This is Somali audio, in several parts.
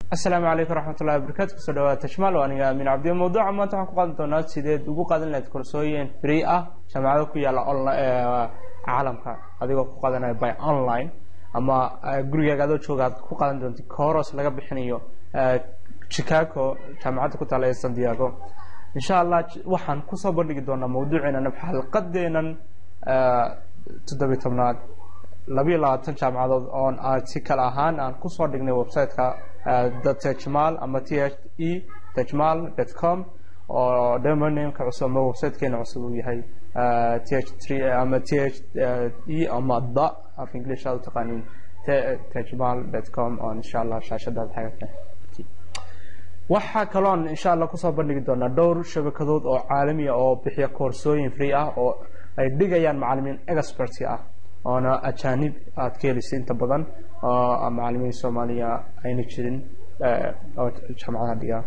asalaamu calaykum waraxmatullahi wabarakatu kusoo dhawaada tashmaal waa aniga amiin cabdi mawduuca maanta waxaan ku qaadan doonaa sideed ugu qaadan lahayd koorsooyin free ah jaamacado ku yaalla caalamka adigoo ku qaadanaya by online ama gurigaaga adoo jooga aad ku qaadan doonta kooros laga bixinayo chicago jaamacadda ku taala ee san diego insha allah waxaan kusoo bandhigi doonaa mawduuceenan xalqadeenan toddobiy tobnaad labayo labaatan jaamacadood oon article ahaan aan kusoo dhignay website-ka the tejmal ama t h e tejmal dot com oo domainameka cusub ama websitekeena cusub uu yahay t h three ama t h e ama the af english aad u taqaaniin tejmal dot com oo insha allah shaashadaad xagata waxaa kaloon insha allah kusoo bandhigi doonaa dhowr shabakadood oo caalamiya oo bixiya koorsooyin free ah oo ay dhigayaan macalimiin experty ah oona ajaanib aad ka helaysa inta badan oo macalimiin soomaaliya ayna jirin oo jaamacadaha dhiga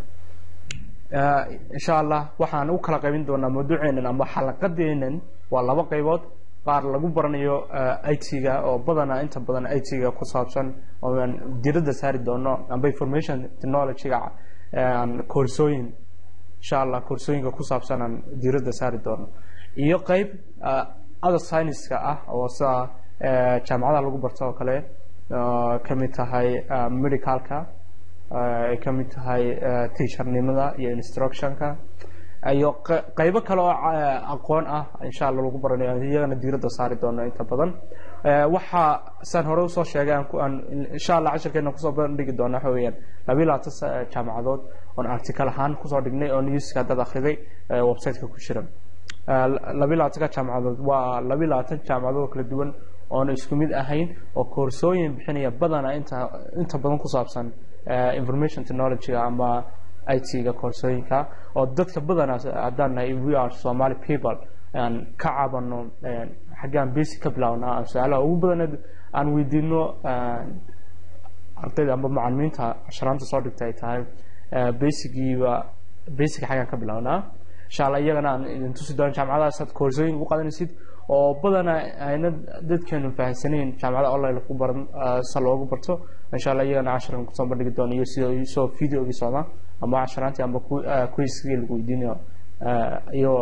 insha allah waxaan u kala qaybin doonaa mawduuceenan ama xalaqadeenan waa laba qaybood qaar lagu baranayo it-ga oo badanaa inta badan it-ga ku saabsan ooaan diradda saari doono amba information technology-ga koorsooyin insha allah koorsooyinka ku saabsan aan diradda saari doono iyo qeyb other scienceska ah oo sida jaamacadaha lagu barto oo kale ka mid tahay medicalka ay ka mid tahay teachernimada iyo instructionka iyo qeybo kale oo aqoon ah insha allah lagu baranayo iyagana diiradda saari doono inta badan waxaa saan hore usoo sheegay aan insha allah cashirkeena kusoo bandhigi doona waxa weeyaan labayo labaatan jaamacadood oon article ahaan kusoo dhignay oo newska dad akhriday website-ka ku jiran labayo labaatanka jaamacadood waa labayo labaatan jaamacadood oo kala duwan oona isku mid ahayn oo koorsooyin bixinaya badana inta inta badan ku saabsan information technology-ga ama it-ga koorsooyinka oo dadka badana haddaan nahay we are somali people aan ka cabano xaggaan basic ka bilaabnaa aan su-aalaha ugu badan aan weydiino ardayda amba macalimiinta casharaanta soo dhigta ay tahay basigiiba basic xaggaan ka bilaabnaa insha allah iyagana aan idin tusi doono jaamacadahaas aad koorsooyin ugu qaadanaysid oo badana ayna dadkeenu fahamsanayn jaamacada online lagu baran sa loogu barto insha allah iyagana casharkan kusoo bandhigi doono iyo sida soo videogii socda ama casharaantii amba quiskii lagu weydiinayo iyagoo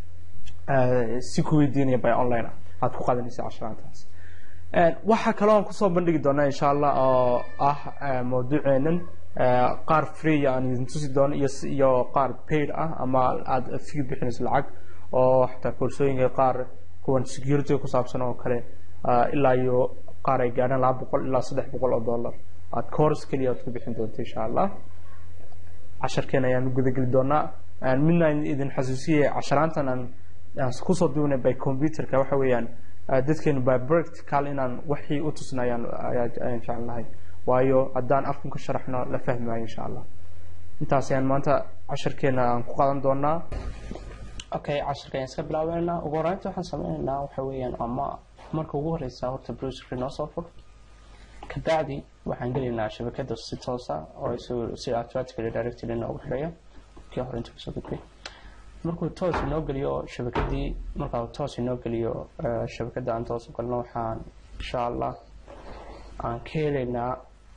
si ku weydiinaya by online aad ku qaadanaysa casharaantaas waxaa kaloo aan kusoo bandhigi doonaa insha allah oo ah mawduuceenan qaar free aan idin tusi doono iyo iyo qaar paid ah ama aada fee bixinayso lacag oo xataa koorsooyinka qaar kuwan security ku saabsan oo kale ilaa iyo qaar ay gaadhaan laba boqol ilaa saddex boqol oo dollar aad course keliya aad ku bixin doonto insha allah casharkeena ayaan gudageli doonaa midna idin xasuusiyay casharaantan aan kusoo duubnay by computerka waxa weeyaan dadkeenu by practical inaan waxii u tusnayaan ayaan jecelnahay waayo haddaan afkan ka sharaxno la fahmi maayo insha allah intaas ayaan maanta casharkeena aan ku qaadan doonaa okay casharka ayaan iska bilaabeynaa ugu horeynta waxaan sameyneynaa waxa weeyaan ama marka ugu horeysa horta browserka inoo soo fur kabacdi waxaan gelaynaa shabakada si toosa oo si automatically directly inoogu xidhaya kii hore inta kasoo gudbay markuu toos inoo geliyo shabakadii markaa toos inoo geliyo shabakada aan toos u galno waxaan insha allah aan ka helaynaa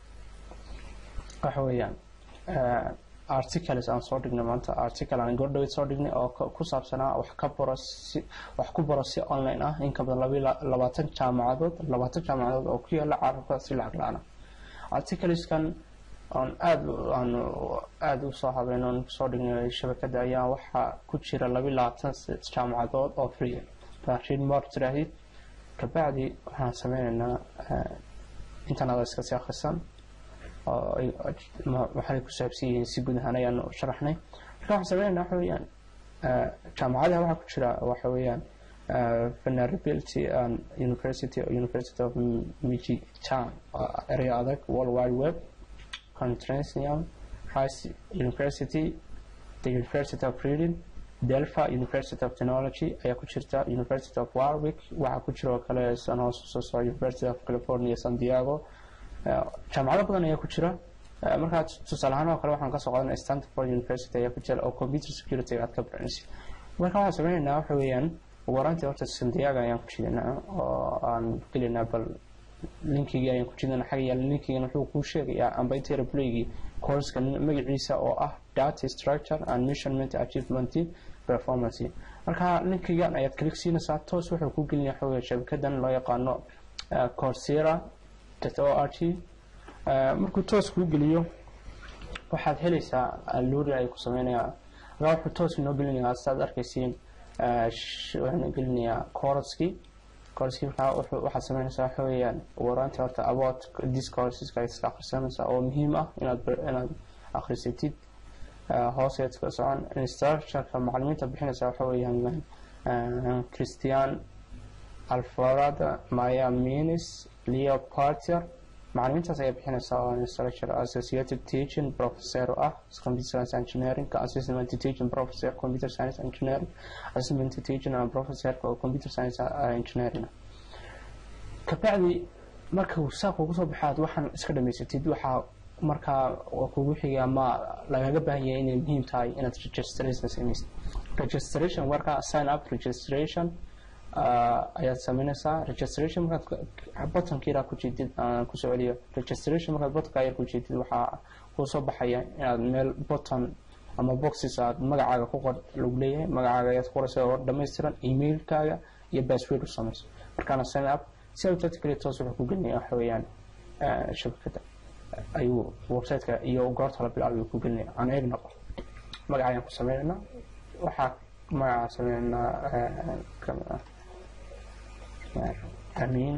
waxa weeyaan articles aan soo dhignay maanta article aan gordhawed soo dhignay oo ku saabsanaa wax ka baro si wax ku baro si online ah in ka badan labayo labaatan jaamacadood labaatan jaamacadood oo ku yaala caalamka si lacag la-aan articleskan aan aada aan aada u soo habeyn oon soo dhignay shabakada ayaa waxaa ku jira labayo labaatan jaamacadood oo free laakiin mar tiraahid kabacdi waxaan sameyneynaa intan ada iska sii akhrisan waxay ku saabsan yihiin si guud ahaan ayaan sharaxnay marka waxaan sameynayna waxa weeyaan jaamacadaha waxaa ku jira waxa weeyaan vulnerability and university university of michigan area adag world wide web contresium rice university the university of reading delpha university of technology ayaa ku jirta university of warwick waxaa ku jira oo kale san hoos usoo soco university of california san diego jaamacado badan ayaa ku jira markaa tusaale ahaan oo kale waxaan kasoo qaadanay stanford university ayaa ku jira oo computer security aad ka baranaysa marka waxaan sameynaynaa waxa weeyaan ugu horaantii horta sandiyaga ayaan ku jidaynaa oo aan gelinaa bal linkigii ayaan ku jidana xagga yaala linkigana wuxuu kuu sheegayaa amba intera playgii courska magaciisa oo ah data structure and measurement achievement performance marka linkigan ayaad kalik siinaysaa toos wuxuu ku gelinaya xooga shabakadan loo yaqaano coursera o r t markuu toos kuu geliyo waxaad helaysaa luuri ay ku sameynayaan markaa wuxuu toos inoo gelinayaa sidaad arkaysiin waxaan gelinayaa courskii courskii markaa waxaad sameynaysaa waxa weeyaan waraanta horta about this courseska iska akhrisanaysaa oo muhiim ah inaad inaad akhrisatid hooseed ka socon instructorka macalimiinta bixinaysa waxa weeyaan christian alfarada maya minis leo partier macalimiintaas ayaa bixinaysa oo instructor associated teaching professor ah computer science engineering assistant teaching professor computer science engineering assistant teaching and professor computer science engineering kabacdi marka saa kugu soo baxaad waxaan iska dhamaysatid waxaa markaa kugu xiga ma lagaga baahan yahay inay muhiim tahay inaad registration samaysid registration warka sign up registration ayaad sameynaysaa registration markaad bottonkiiraa ku jeedid aan kusoo celiyo registration markaad bottonka yar ku jeedid waxaa kuu soo baxaya inaad meel botton ama boxes aad magacaaga ku qor lagu leeyahay magacaaga ayaad qoraysa oo dhammaystiran emailkaaga iyo password u samayso markaana sign up si automatically toos wuxuu ku gelinaya waxa weeyaan shabakada ayuu websiteka iyo goorta la bilaabay ku gelinaya aan eegna magacayaan ku sameynayna waxaa magacaa sameynaa amiin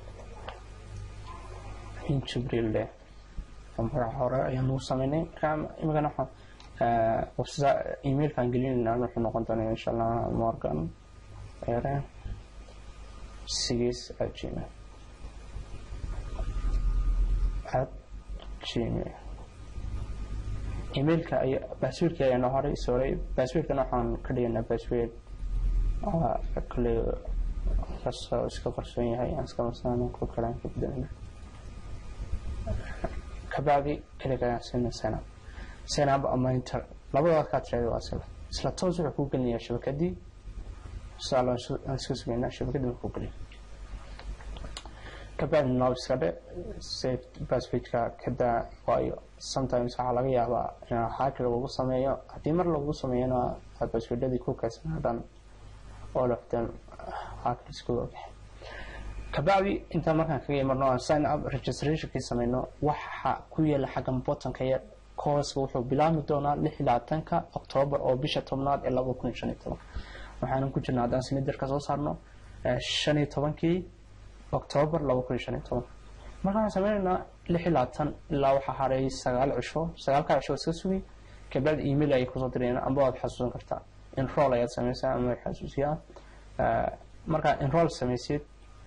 amiin jibriil leh magaca hore ayaan ugu sameynay markaa imikana waxaan emailkaan gelinayna wuxuu noqon doonaa insha allah morgan ere six at gmail at gmail emailka ay passwordka ayaa noo horay sorry passwordkana waxaan ka dhiganaa password kale kasoo iska qarsoon yahay aan iska marsana ku kalaan ka bedelana kabacdi kaliga ayaan siina senab senab ama inter labadaad kaa tirada waa isla isla toos wuxuu ku gelinayaa shabakadii saa aan iska sugaynaa shabakadii markuu geliyo kabacdi noob iska dhe save passwordka kadaa waayo sometimes waxaa laga yaabaa in hacker lagu sameeyo haddii mar lagu sameeyona passwordadii ku kaysana dhan all of them hackers ku ogahay kabacdi intaan markaan kaga imarno aan sign up registrationkii sameyno waxa ku yaala xaggan bottonka yar courska wuxuu bilaabmi doonaa lix iyo labaatanka octoobar oo bisha tobnaad ee laba kun iyo shan iyo toban waxaanan ku jirnaa haddaan sinidarka soo saarno shan iyo tobankii octoobar laba kun iyo shan iyo toban markaan sameynaynaa lix iyo labaatan ilaa waxaa haray sagaal cisho sagaalka cisho iska sugi kabacdi email ayay kusoo dirayaan amba waad xasuusan kartaa enroll ayaad sameysaa ama xasuusiyaa markaa enroll samaysid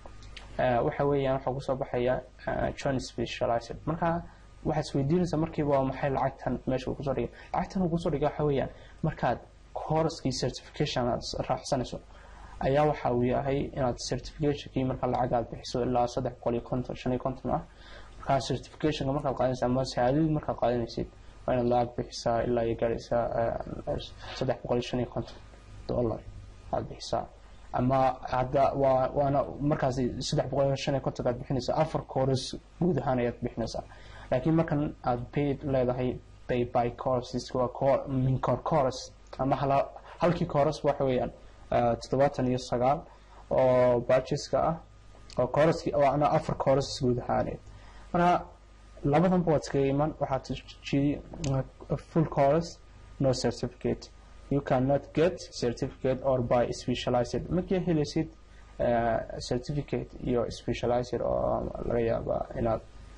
waxa weeyaan waxaa kusoo baxaya john specialized markaa waxaad isweydiinaysaa markiiba waa maxay lacagtan meesha uu kusoo dhigay lacagtan uu kusoo dhigay waxa weeyaan markaad courskii certification aad raacsanayso ayaa waxa uu yahay inaad certificationkii marka lacag aad bixiso ilaa saddex boqol iyo konton shan iyo konton ah markaa certificationka markaad qaadanaysa ama shahaadadii markaad qaadanaysid waa inaad lacag bixisaa ilaa iyo gaaraysaa saddex boqol iyo shan iyo konton dollar aad bixisaa ama hadda waa waana markaasi saddex boqol iyo shan iyo konton aad bixinaysaa afar course guud ahaan ayaad bixinaysaa laakiin markan aad paid leedahay pay by courses waa min cor course ama hala halkii course waxa weeyaan toddobaatan iyo sagaal oo badgeska ah oo course waana afar course guud ahaaneed marka labadanba waad iskaga iman waxaad jidi full course no certificate you cannot get certificate or by specialized markii helaysid certificate iyo specialized oo laga yaabaa inaad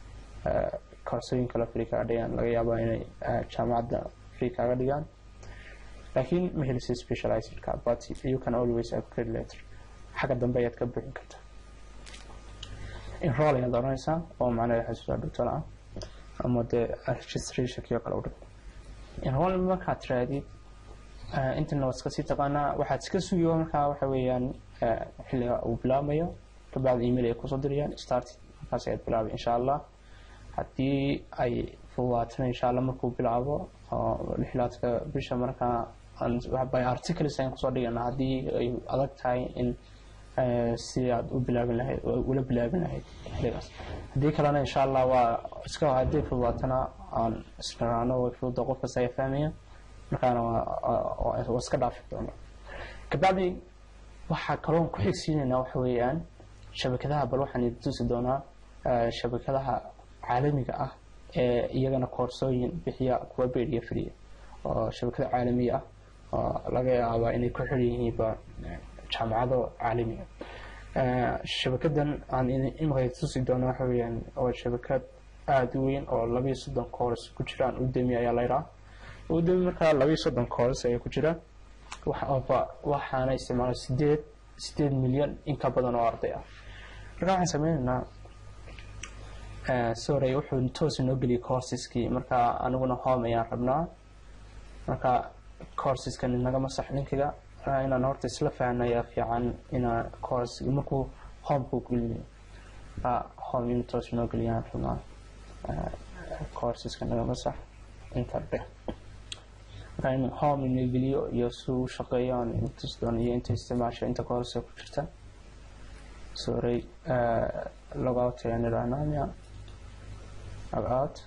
koorsooyin kale free kaga dhigaan laga yaabaa inay jaamacadda free kaga dhigaan laakiin ma helaysid specializedka but you can always upgrade later xagga dambe ayaad ka buuxin kartaa enroll ayaad oranaysaa oo macnaheeda xasuusaa dhugtana ah ama dee registrationkii oo kale u dhig enroll markaad tiraadid intana waad iska sii taqaanaa waxaad iska sugiyo markaa waxa weeyaan xilliga uu bilaabmayo kabacdi email ay kusoo dirayaan start markaas ayaad bilaabay insha allah haddii ay fududaatana insha allah markuu bilaabo oo lixlaadka bisha markaa by articles ayaan kusoo dhigana haddii ay adag tahay in si aad u bilaabin lahayd ula bilaabin lahayd xilligaas haddii kalena insha allah waa iska haddii fududaatana aan israano way fududa qof kasta ay fahmaya markaana waa iska dhaafi doona kabacdi waxaa kaloon ku xigsiinaynaa waxa weeyaan shabakadaha bal waxaan idin tusi doonaa shabakadaha caalamiga ah ee iyagana koorsooyin bixiya kuwa beed iyo friya oo shabakado caalamiya ah oo laga yaabaa inay ku xiran yihiinba jaamacado caalamiga shabakadan aan imika tusi doono waxa weeyaan waa shabakad aada u weyn oo labiyo soddon koors ku jiraan udemi ayaa layraa udemi markaa labiyo soddon koors ayaa ku jira waxaana isticmaala sideed sideed milyan in ka badan oo arday ah marka waxaan sameynaynaa sorry wuxuu toos inoo geliyay coursiskii marka aniguna home ayaan rabnaa marka courseskan inaga masax linkiga inaan horta isla fahna ayaa fiican inaa course markuu homekuu geliyo home inuu toos inoo geliyaan rabnaa courseska naga masax inta dheh marka in home inoo geliyo iyo si uu shaqeeyo aan intus doon iyo inta isticmaasha inta course ku jirta sorry logout ayaan idhahnaa miya logout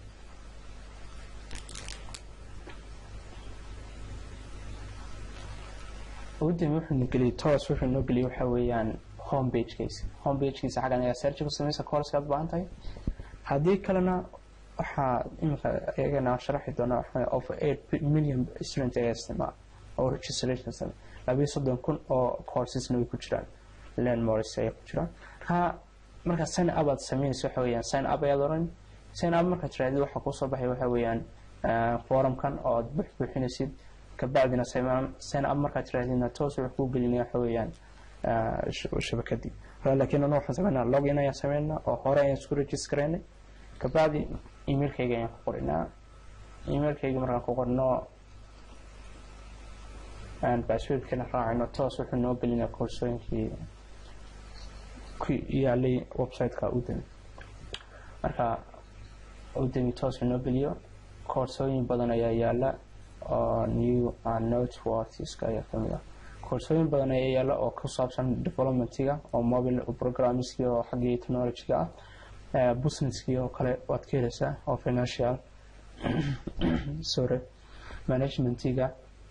udami wuxuu noo geliyay toos wuxuu noo geliyay waxa weeyaan home pagekiisa home pagekiisa xaggan ayaa search ku samaysa course aad baahan tahay haddii kalena waxaa imika iyagana sharaxi doonaa waxa over eight million student ayaa isticmaal oo registration samey labiyo soddon kun oo coursesna way ku jiraan landmores ayaa ku jiraan marka markaa sign up aad sameynaysa waxa weeyaan sign up ayaad oran sign up markaad tirahdid waxaa kusoo baxay waxa weeyaan forumkan oo aad buux buuxinaysid kabacdina sign up markaad tirahdidna toos wuxuu kuu gelinaya waxa weeyaan shabakadii laakiin anu waxaan sameynaa login ayaan sameynaa oo hore ayaan isku registraynay kabacdi emailkayga ayaan ku qorinaa emailkayga markaan ku qorno passwordkana raacino toos wuxuu noo gelinaya koorsooyinkii ku yaalay websiteka udemi marka udemi toos noo geliyo koorsooyin badan ayaa yaala oo new noteworthiska ayaa kamid ah koorsooyin badan ayaa yaala oo ku saabsan developmentiga oo mobile programmingski oo xaggii technologyga ah businesskii oo kale waad ka helaysaa oo financial sorry managementiga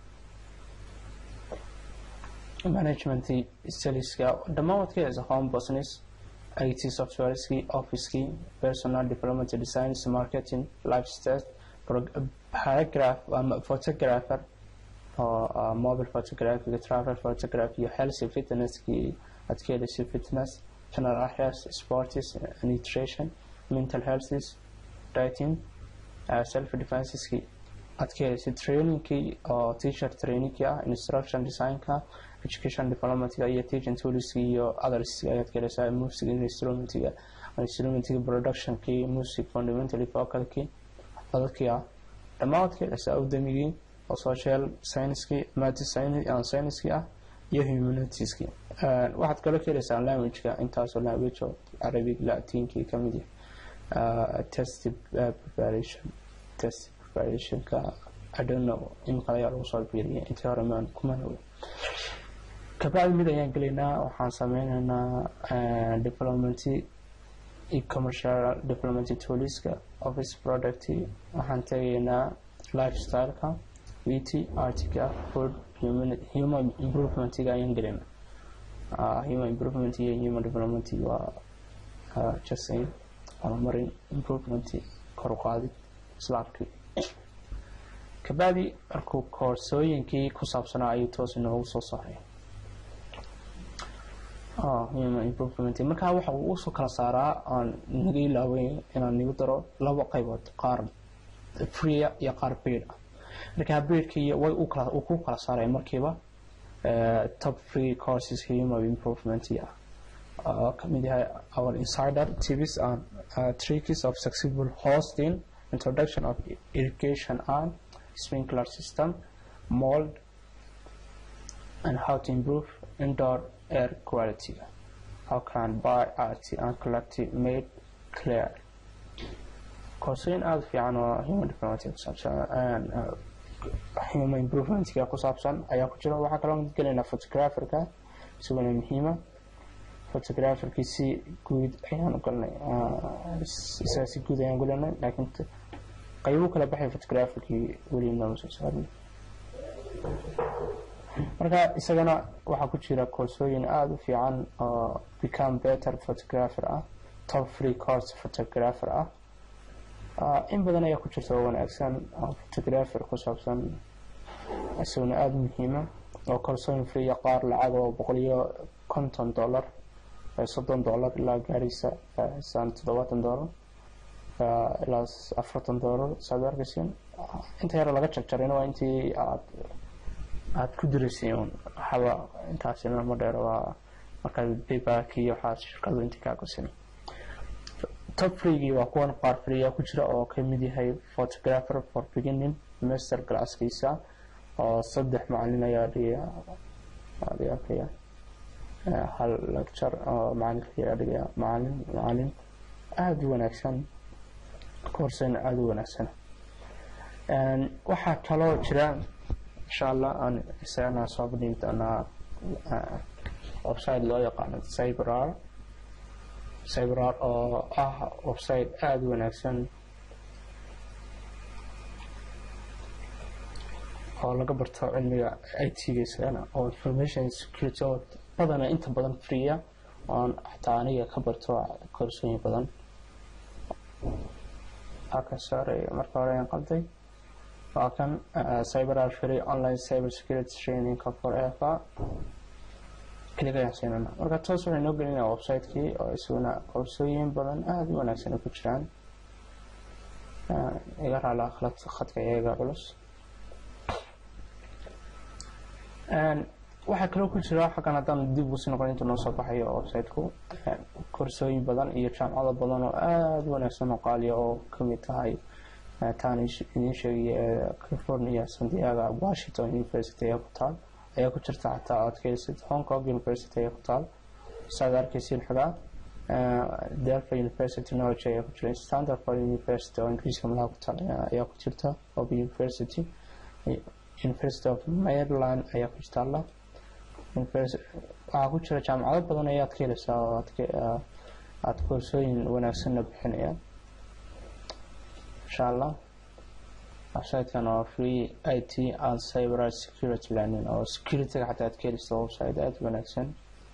management saleska dhammaan waad ka helaysaa home business IT softwareski officekii personal development designs marketing lifestyle paragraph ama photographer oo mobile photography travel photography iyo health fitnesskii aad ka helaysa fitness general affairs sports nutrition mental health dieting uh, self defenseski aad ka helaysa trainingkii oo teacher trainingkii ah instruction designka education developmentga iyo teaching toolski iyo others ayaad ka helaysaa music instrumentiga instrumentiga productionkii music fundamentally vocalkii dadkii ah dhammaan waad ka helaysaa udamigii oo social scienckii math scienckii ah iyo humanitieskii waxaad kaloo ka helaysaa languageka intaasoo language oo arabic latinkii kamid yahay test preparation test preparationka i don't know imika ayaa lagu soo biiriyay intii hore maan kumana wey kabacdi mid ayaan gelaynaa waxaan sameynaynaa development commercial development tooliska office product waxaan tegaynaa lifestyleka beauty artica food human, human improvementga ayaan gelina uh, human improvement iyo human development waa uh, just in horumarin improvement kor u qaadid islaamkii kabacdi markuu koorsooyinkii ku saabsanaa ayuu toos inoogu soo saaray human improvement markaa waxa uu usoo kala saaraa aan naga ilaaway inaan nigu daro laba qaybood qaar freea iyo qaar beid ah markaa beidkii way uu ku kala saaray markiiba top free courses human improvement ah oo kamid yahay our insider tips and uh, tricks of successful hosting introduction of irrigation and sprinkler system mold and how to improve indoor air quality how can buy art and collective made clear koorsooyin aada fiican oo human development kusaabsan human improvementga ku saabsan ayaa ku jira waxaa kaloo gelaynaa photographerka isaguna muhiima photographerkiisi guud ayaan u galnay isaga si guud ayaan gulanay laakiin qaybu kala baxay photographerkii weli nooma soo saarnay marka isagana waxaa ku jira koorsooyin aada u fiican oo become better photographer ah top free course photographer ah in badan ayaa ku jirta oo wanaagsan oo photographer ku saabsan isaguna aada muhiima oo koorsooyin free qaar lacag oo boqol iyo konton dollar soddon dollar ilaa gaaraysa saan toddobaatan dollar ilaa afartan dollar saad arkaysiin inta yar laga jarjarayna waa intii aad aada ku diraysiin un waxaba intaasina ma dheer waa markaad payback iyo waxaad shirkadu intii kaa kusin top freegii waa kuwan qaar freeya ku jira oo ka mid yahay photographer for beginning master classkiisa oo saddex macalin ayaa dhigaya dhigaya hal lecture oo macalinka ayaa dhigaya macalin macalin aada u wanaagsan koorsena aada u wanaagsan waxaa kaloo jira insha allah aan isagana soo bandhigi doonaa website loo yaqaano cyberar cyberar oo ah website aada u wanaagsan oo laga barto cilmiga i t-ga isagana oo information security oo badana inta badan freeya oon xataa aniga ka barto koorsooyin badan aka saaray marka hore aan qalday waa kan cyberar free online cyber security training for efa kelig ayaan siinana marka toos waxay noo gelinaya website-kii oo isaguna koorsooyin badan aada u wanaagsan ay ku jiraan iga raala khalad khadka iyaga culus waxaa kaloo ku jira xaggan haddaan dib usi noqon inta noo soo baxayo website-ku koorsooyin badan iyo jaamacado badan oo aada u wanaagsan oo qaaliya oo kamid tahay taan idiin sheegaya california sandiaga washington university ayaa ku taal ayaa ku jirta xataa aad ka helisid hong kong university ayaa ku taal saad arkaysiin xogaa delfa university knowledge ayaa ku jira stanford university oo ingiriiska malaha ku taal ayaa ku jirta open university university of maryland ayaa ku jirta alla waxaa ku jira jaamacado badan ayaad ka helaysaa oo aada koorsooyin wanaagsanna bixinaya insha allah website-kan oo free i t and cyber security learning oo security-ga xataa aad ka helaysa website aada wanaagsan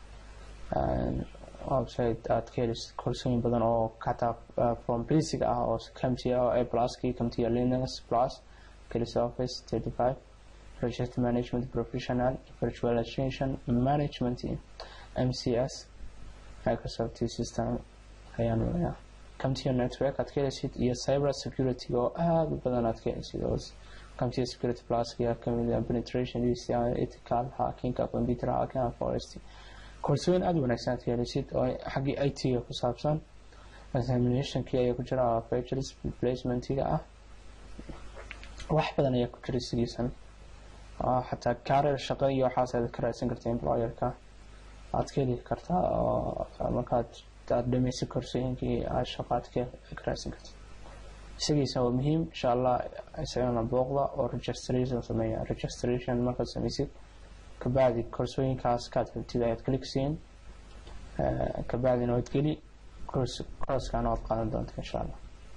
website aad ka helaysa koorsooyin badan oo xataa from basic ah oo kamtia oo a pluskii kamtia linux plus kelisa office thirty five project management professional virtualization management mcs microsoft system ayaan leeyahay computer network aad ka helaysid iyo cyber security oo aada u badan aad ka helaysid oo computer security plus ayaa kamid ah penetration UCI ethical hackinga computer hacking forest koorsooyin aada wanaagsan aad ka helaysid oo xaggii i t-ga ku saabsan examinationkii ayaa ku jira features placementiga ah wax badan ayaa ku jira sigiisan xataa career shaqo iyo waxaas aad ka raadsan karta employerka aad ka heli kartaa oo markaad aada dhamaysa koorsooyinkii aad shaqo aad ka raadsan karta isagiisa waa muhiim insha allah isagana booqda oo registration sameeya registration markaad samaysid kabacdi koorsooyinkaas kaad rabtid ayaad kaligsiin kabacdina waad geli koorskan waad qaadan doonta insha allah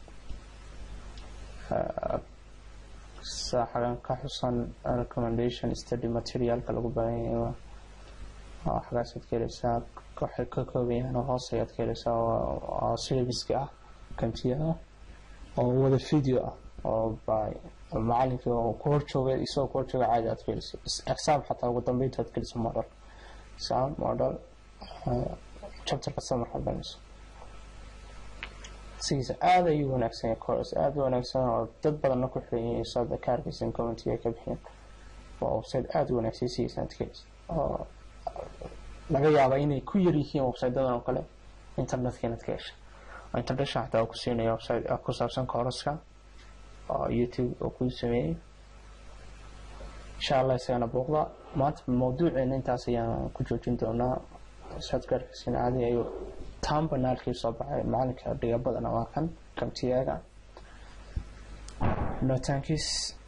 xagan ka xusan recommendation study materialka lagu baahan yahay xagaasaad ka helaysaa waxay ka kooban yahaan hoos ayaad ka helaysaa oo syllabuska ah kamtiyada oo wada video ah oo by macalinkii oo ku horjooga isagoo ku horjooga caadi aad ka helayso exam xataa ugu dambeynta aad geliso model exam model chapter kasta markaad banayso sigiisa aada ayuu wanaagsan yahay course aada u wanaagsan oo dad badanna ku xiran yihiin sada ka arkaysan commentiga ay ka bixiyeen waa website aada u wanaagsan sigiisa aad ka helayso oo laga yaaba inay ku yar yihiin websitedadan oo kale internetka inaad ka hesha international xataa oo ku siinaya website ku saabsan kooraska oo youtube oo ku sameeyey insha allah isagana booqda maanta mawduuceena intaas ayaan ku joojin doonaa sadgarkiisina caadi ayuu taan banaalkii soo baxay macalinka dhiga badana waa kan kamtiyaga notaankiis